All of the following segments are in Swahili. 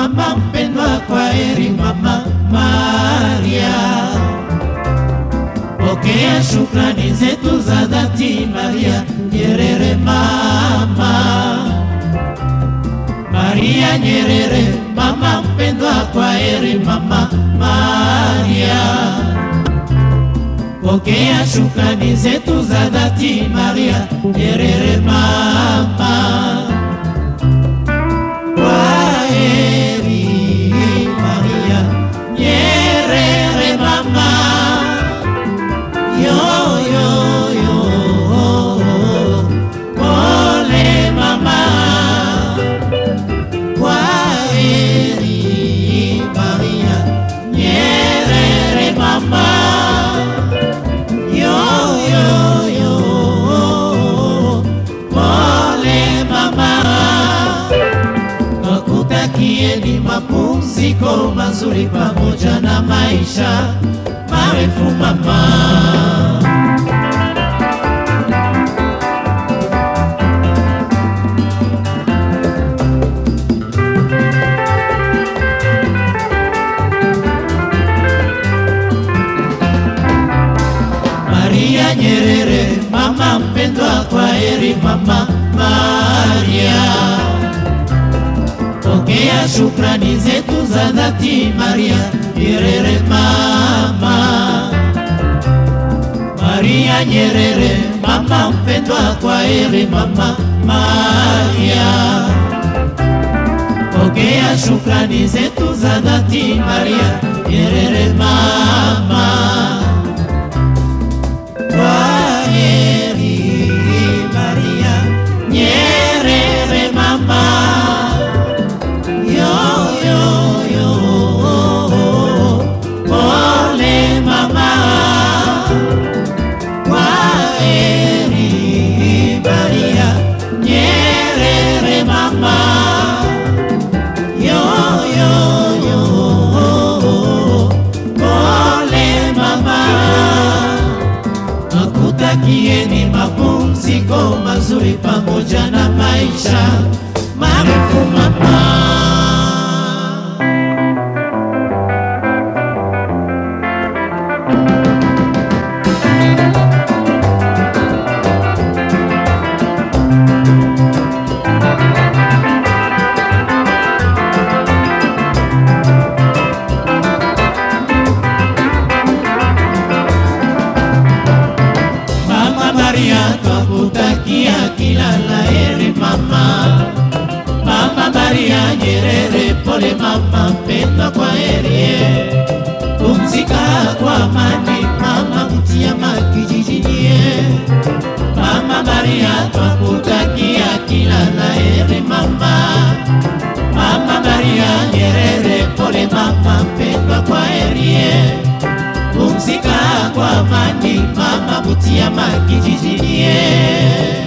mama mpendwa, kwa heri mama Maria. Pokea shukrani zetu za dhati Maria Nyerere mama. Maria Nyerere mama mpendwa, kwa heri mama Maria. Pokea shukrani zetu za dhati Maria Nyerere mama. Kwaheri Maria Nyerere mama. Yo yo yo. Pole mama. Kwaheri Maria Nyerere mama. Yo yo yo. Pole mama nakutakieni mapumziko mazuri pamoja na maisha marefu mama. Maria Nyerere, mama mpendwa, kwa heri mama Maria. Pokea shukrani zetu za dhati Maria Nyerere mama. Maria Nyerere mama mpendwa, kwa heri mama Maria. Pokea shukrani zetu za dhati Maria Nyerere mama. Kwaheri Maria Nyerere mama. Yo yo yo. Pole mama. Kwaheri Maria Nyerere mama. Yo yo yo. Pole mama nakutakieni mapumziko mazuri pamoja na maisha marefu mama. Mama Maria twakutakia kila laheri mama. Mama Maria Nyerere, pole mama mpendwa, kwa heri. Pumzika kwa amani mama Butiama kijijini. Mama Maria twakutakia kila laheri mama. Mama Maria Nyerere, pole mama mpendwa, kwa heri pumzika kwa amani mama Butiama kijijini.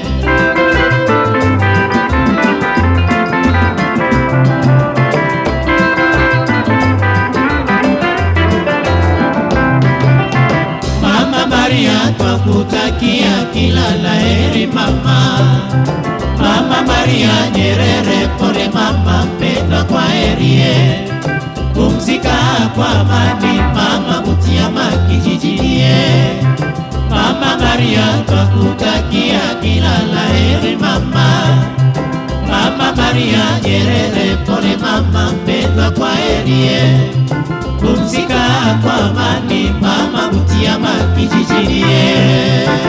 Mama Maria twakutakia kila laheri mama. Mama Maria Nyerere, pole mama mpendwa, kwa heri pumzika kwa amani mama Butiama kijijini. Mama Maria twakutakia kila laheri mama. Mama Maria Nyerere, pole mama mpendwa, kwa heri pumzika kwa amani mama Butiama kijijini.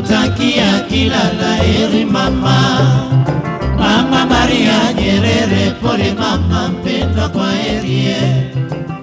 nakutakia kila laheri mama. Mama Maria Nyerere, pole mama mpendwa, kwa herie.